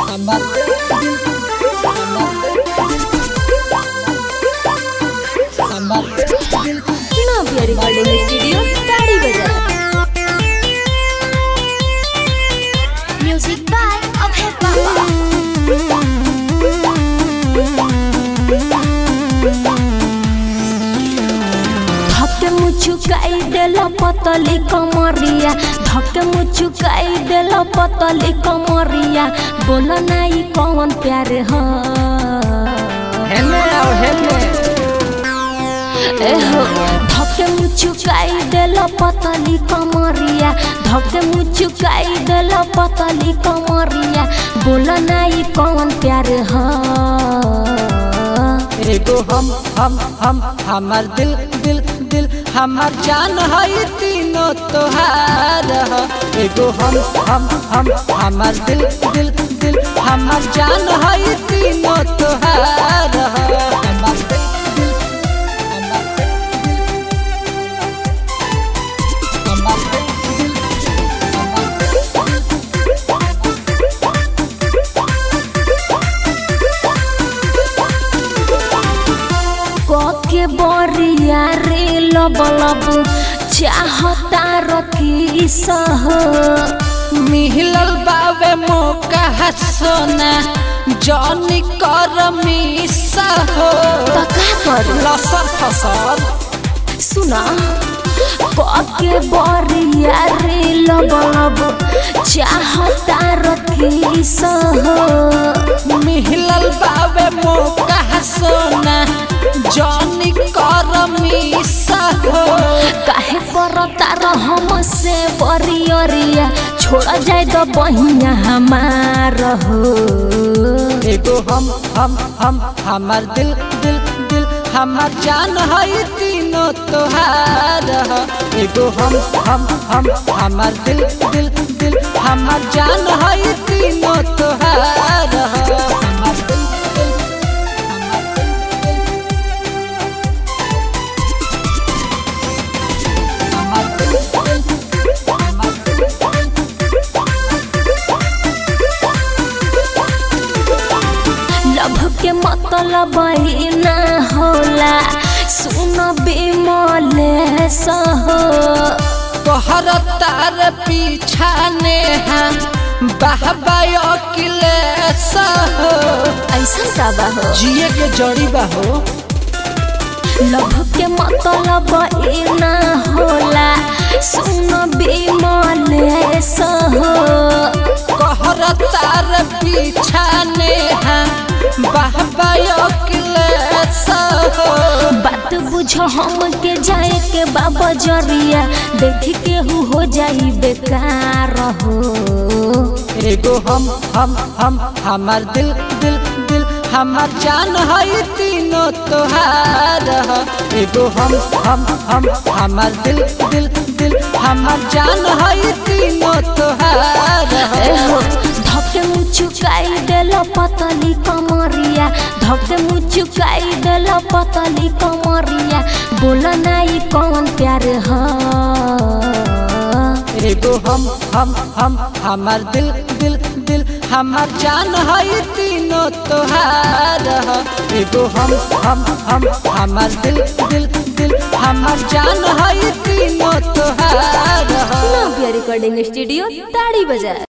नव्या recording studio ताड़ी बाजार Music by Abhay Baba. धक्के मुचुकाई देला पतली कमरिया धक्के मुचुकाई देला पतली कमरिया बोल नाई कौन प्यार ह हेने आओ हेने ए हो धक्के मुचुकाई देला पतली कमरिया धक्के मुचुकाई देला पतली कमरिया बोल नाई कौन प्यार ह एगो हम हम हम हमार दिल दिल दिल हमार जान है तीनों तोहार ह एगो हम हम हम हमार दिल दिल दिल हमार जान है तीनों तोहार ह हमार दिल दिल हमार दिल दिल हमार दिल दिल हमार दिल के बरिया रे लब लब चाहता रखी सह मिहिलल बावे मौका सोना जॉनी कर मिसा हो त का कर लसर फसर सुना के बरिया रे लब लब चाहता रखी सह मिहिलल बावे मौका सोना जॉनी कर मिसा हो काहे करता रहम से बरियरिया छोड़ जाए तो बहिया हमार हो एगो हम हम हम हमार दिल दिल दिल हमार जान है तीनों तोहार ह एगो हम हम हम हमार दिल दिल दिल हमार जान है तीनों तोहार ह हमार दिल दिल हमार दिल दिल हमार दिल दिल लभ के मतलब ही ना होला सुन बेमले सह तोहर तार पीछा नेहा बाहबा अकिलेश हो ऐसा साबा हो जिए के जड़ी बा हो लभ के मतलब ही ना होला सुन बेमले सह कहर तार पीछा नेहा बाहबा अकिलेश हो बात बुझ हम के जाए के बाबा जरिया देख के हु हो जाई बेकार हो एगो हम हम हम हमार दिल दिल दिल हमार जान है तीनों तोहार ह एगो हम हम हम हमार दिल दिल दिल हमार जान है तीनों तोहार ह ए हो धके मुचुकाई देल पतली कमरिया धके मुचुकाई देल पतली कमरिया बोल नाई कौन प्यार ह एगो हम हम हम हमार दिल दिल दिल हमार जान है तीनों तोहार ह एगो हम हम हम हमार दिल दिल दिल हमार जान है तीनों तोहार ह नव्या रिकॉर्डिंग स्टूडियो ताड़ी बाजार